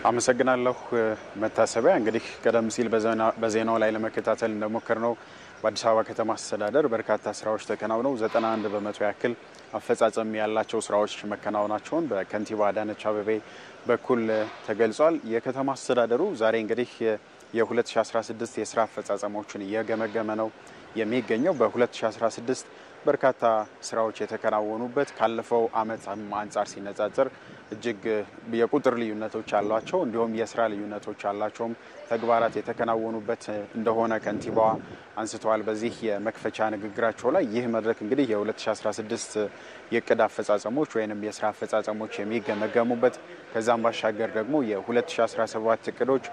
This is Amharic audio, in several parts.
አመሰግናለሁ መታሰቢያ። እንግዲህ ቀደም ሲል በዜናው ላይ ለመከታተል እንደሞከር ነው በአዲስ አበባ ከተማ አስተዳደር በርካታ ስራዎች ተከናውነው 91 በመቶ ያክል አፈጻጸም ያላቸው ስራዎች መከናወናቸውን በከንቲባ አዳነች አቤቤ በኩል ተገልጿል። የከተማ አስተዳደሩ ዛሬ እንግዲህ የ2016 የስራ አፈጻጸሞችን እየገመገመ ነው የሚገኘው። በ2016 በርካታ ስራዎች የተከናወኑበት ካለፈው ዓመት አንጻር ሲነጻጸር እጅግ የቁጥር ልዩነቶች ያሏቸው እንዲሁም የስራ ልዩነቶች ያላቸውም ተግባራት የተከናወኑበት እንደሆነ ከንቲባዋ አንስተዋል። በዚህ የመክፈቻ ንግግራቸው ላይ ይህ መድረክ እንግዲህ የ2016 የእቅድ አፈጻጸሞች ወይም የስራ አፈጻጸሞች የሚገመገሙበት ከዛም ባሻገር ደግሞ የ2017 እቅዶች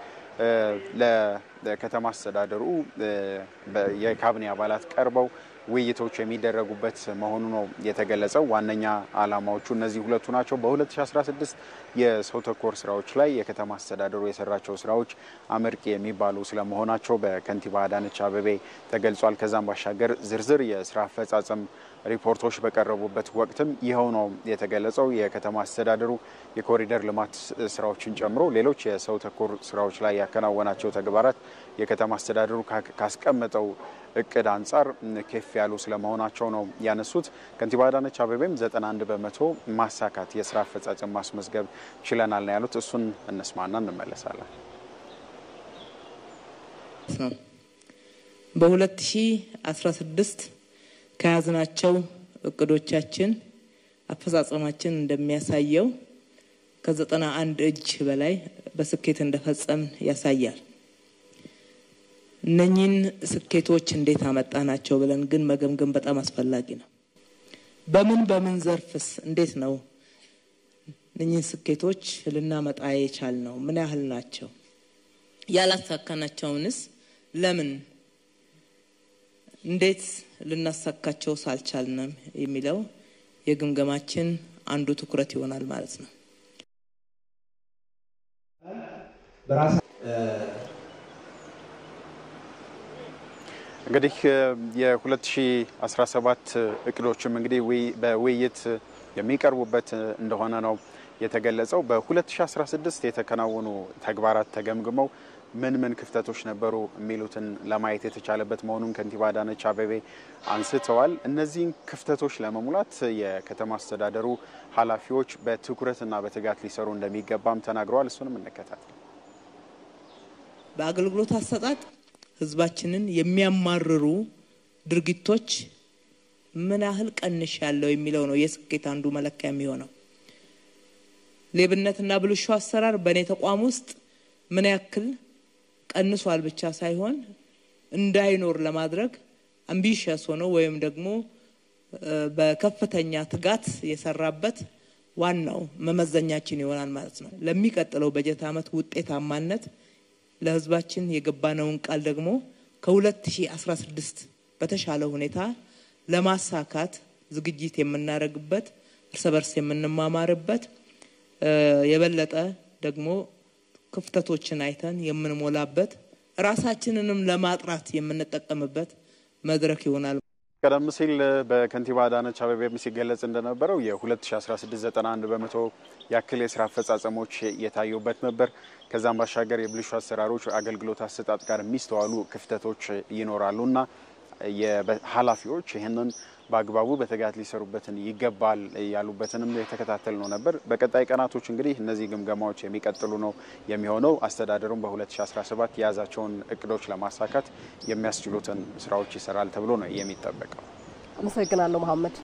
ለከተማ አስተዳደሩ የካቢኔ አባላት ቀርበው ውይይቶች የሚደረጉበት መሆኑ ነው የተገለጸው። ዋነኛ ዓላማዎቹ እነዚህ ሁለቱ ናቸው። በ2016 የሰው ተኮር ስራዎች ላይ የከተማ አስተዳደሩ የሰራቸው ስራዎች አመርቂ የሚባሉ ስለመሆናቸው በከንቲባ አዳነች አቤቤ ተገልጿል። ከዛም ባሻገር ዝርዝር የስራ አፈጻጸም ሪፖርቶች በቀረቡበት ወቅትም ይኸው ነው የተገለጸው። የከተማ አስተዳደሩ የኮሪደር ልማት ስራዎችን ጨምሮ ሌሎች የሰው ተኮር ስራዎች ላይ ያከናወናቸው ተግባራት የከተማ አስተዳደሩ ካስቀመጠው እቅድ አንጻር ከፍ ያሉ ስለመሆናቸው ነው ያነሱት። ከንቲባ አዳነች አቤቤም 91 በመቶ ማሳካት የስራ አፈጻጸም ማስመዝገብ ችለናል ነው ያሉት። እሱን እንስማና እንመለሳለን። በ2016 ከያዝናቸው እቅዶቻችን አፈጻጸማችን እንደሚያሳየው ከዘጠና አንድ እጅ በላይ በስኬት እንደፈጸምን ያሳያል። እነኚህን ስኬቶች እንዴት አመጣናቸው ብለን ግን መገምገም በጣም አስፈላጊ ነው። በምን በምን ዘርፍስ እንዴት ነው እነኚህን ስኬቶች ልናመጣ የቻል ነው? ምን ያህል ናቸው? ያላሳካናቸውንስ ለምን እንዴት ልናሳካቸው ሳልቻልንም የሚለው የግምገማችን አንዱ ትኩረት ይሆናል ማለት ነው። እንግዲህ የ2017 እቅዶችም እንግዲህ በውይይት የሚቀርቡበት እንደሆነ ነው የተገለጸው። በ2016 የተከናወኑ ተግባራት ተገምግመው ምን ምን ክፍተቶች ነበሩ የሚሉትን ለማየት የተቻለበት መሆኑን ከንቲባ አዳነች አቤቤ አንስተዋል። እነዚህን ክፍተቶች ለመሙላት የከተማ አስተዳደሩ ኃላፊዎች በትኩረትና በትጋት ሊሰሩ እንደሚገባም ተናግረዋል። እሱንም እንከታተል። በአገልግሎት አሰጣጥ ህዝባችንን የሚያማርሩ ድርጊቶች ምን ያህል ቀንሽ ያለው የሚለው ነው የስኬት አንዱ መለኪያ የሚሆነው። ሌብነትና ብልሹ አሰራር በእኔ ተቋም ውስጥ ምን ያክል ቀንሷል ብቻ ሳይሆን እንዳይኖር ለማድረግ አምቢሽየስ ሆኖ ወይም ደግሞ በከፍተኛ ትጋት የሰራበት ዋናው መመዘኛችን ይሆናል ማለት ነው። ለሚቀጥለው በጀት ዓመት ውጤታማነት ለህዝባችን የገባነውን ቃል ደግሞ ከ2016 በተሻለ ሁኔታ ለማሳካት ዝግጅት የምናደርግበት እርስ በርስ የምንማማርበት የበለጠ ደግሞ ክፍተቶችን አይተን የምንሞላበት ራሳችንንም ለማጥራት የምንጠቀምበት መድረክ ይሆናል። ቀደም ሲል በከንቲባ አዳነች አቤቤም ሲገለጽ እንደነበረው የ2016 91 በመቶ ያክል የስራ አፈጻጸሞች የታዩበት ነበር። ከዛም ባሻገር የብልሹ አሰራሮች አገልግሎት አሰጣጥ ጋር የሚስተዋሉ ክፍተቶች ይኖራሉ እና ኃላፊዎች ይህንን በአግባቡ በትጋት ሊሰሩበትን ይገባል ያሉበትንም የተከታተል ነው ነበር። በቀጣይ ቀናቶች እንግዲህ እነዚህ ግምገማዎች የሚቀጥሉ ነው የሚሆነው። አስተዳደሩም በ2017 የያዛቸውን እቅዶች ለማሳካት የሚያስችሉትን ስራዎች ይሰራል ተብሎ ነው የሚጠበቀው። አመሰግናለሁ መሐመድ።